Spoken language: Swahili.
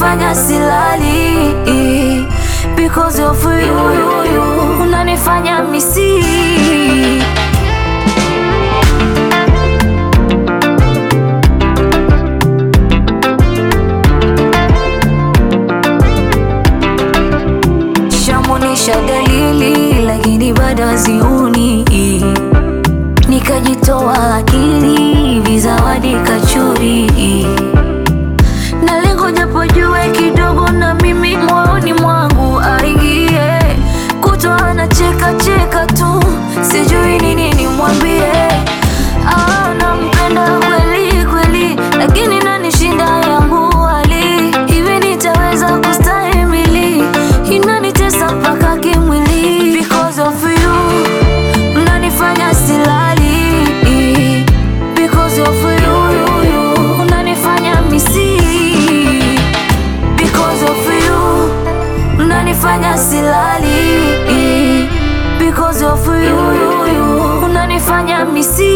unanifanya silali because of you, unanifanya misi shamunisha dalili lakini bado haziuni, nikajitoa akili vizawadi kachuri na lengo japo jue kidogo na mimi moyoni mwangu aingie kutoa na cheka cheka tu sijui nini nimwambie. Ah, nampenda kweli kweli, lakini nanishinda yangu hali hivi, nitaweza kustahimili? Inanitesa mpaka kimwili because of you, unanifanya silali because of you, unanifanya misi because of you, unanifanya silali because of you, unanifanya misi